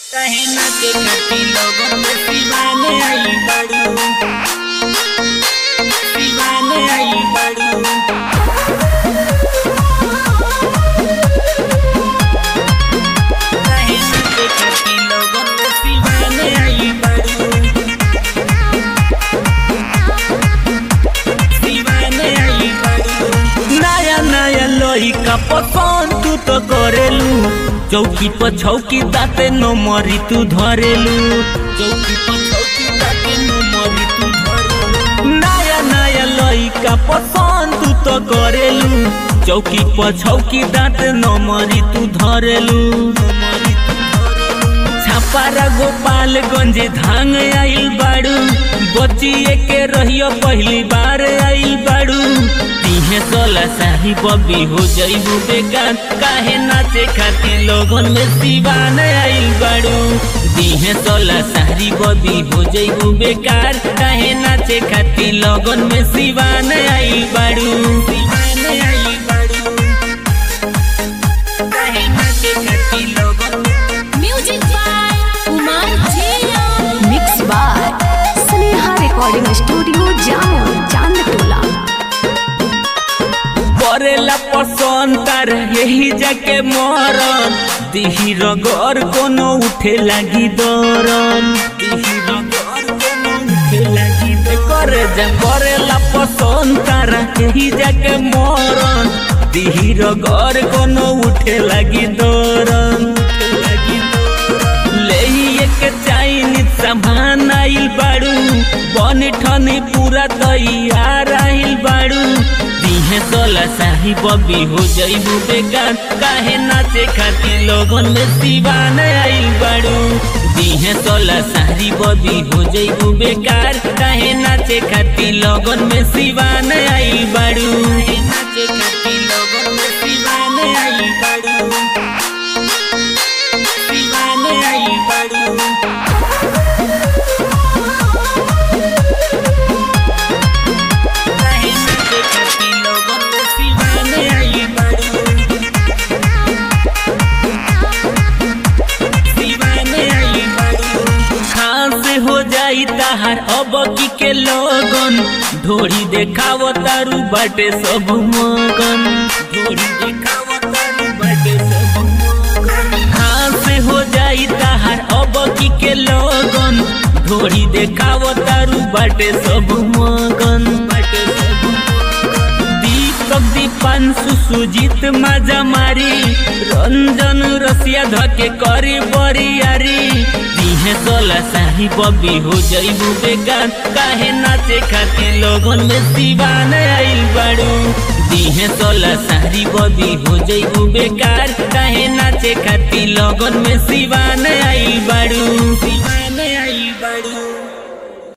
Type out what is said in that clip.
कहे ना के कटी लोगन में दीवाने आई बड़ू दीवाने आई बड़ू कहे ना के कटी लोगन में दीवाने आई बड़ू दीवाने आई बड़ू नया नया लोही का पसंद तू तो करेलू चौकी पर छौकी दाते न मरी तू धरेलू चौकी पर चौकी ताके नो मरी तू धरो नया नया लोही का पसंद तू तो करेलू चौकी पर छौकी दाते न मरी तू धरेलू मरी तू धरो छापारा गोपालगंज धांग आइल बाड़ू बचिए के रहियो पहली बार आइल बाड़ू तीहे सोला शाही बबी हो जइबू बेकार काहे नाचे खातिर लोगन में दीवान आइल बाड़ू तीहे सोला शाही बबी हो जइबू बेकार काहे नाचे खातिर लोगन में दीवान आइल बाड़ू दीवाने आई बड़ू कहे ना के कटी लोगन Music by Umar Jia. Mix by Sneha recording studio Jamo Chandtola करेला पसंद तार यही जाके मरन दिही रगर कोनो उठे लागी दरन दिही रगर कोनो उठे लागी दरन। करे जा करेला पसंद तार यही जाके मरन दिही रगर कोनो उठे लागी दरन उठे लागी दरन। लेइए के चाइनीज सामान आइल बाड़ू बन ठनी पूरा तैयार आइल बाड़ू दिहे सोला शाही बबी हो जइबू बेकार काहे नाचे खातिर लोगन में दीवान आइल बाड़ू दिहे सोला शाही बबी हो जइबू बेकार काहे नाचे खातिर लोगन में दीवान आइल बाड़ू नाचे कटी लोगन में दीवाने आई बड़ू दीवाने आई बड़ू कहे ना के कटी लोगन में दीवाने आई बड़ू दीवाने आई बड़ू खास हो जाई ताहार अब की के लोगन ढोरी देखाव तारू बाटे सब मगन ढोरी देखाव तारू बाटे सब मगन खास हो जाई ताहार अब की के लोगन ढोरी देखाव तारू बाटे सब मगन बाटे सब मगन दीपक दीपांशु सुजीत माजा मारी रंजन रसिया धके करी बरियारी दिहे सोला शाही बबी हो जइबू बेगान काहे नाचे खातिर लोगन में दीवान आइल बाड़ू दिहे सोला शाही बबी हो जइबू बेकार काहे नाचे खातिर लोगन में दीवान आइल बाड़ू दीवाने आई बड़ू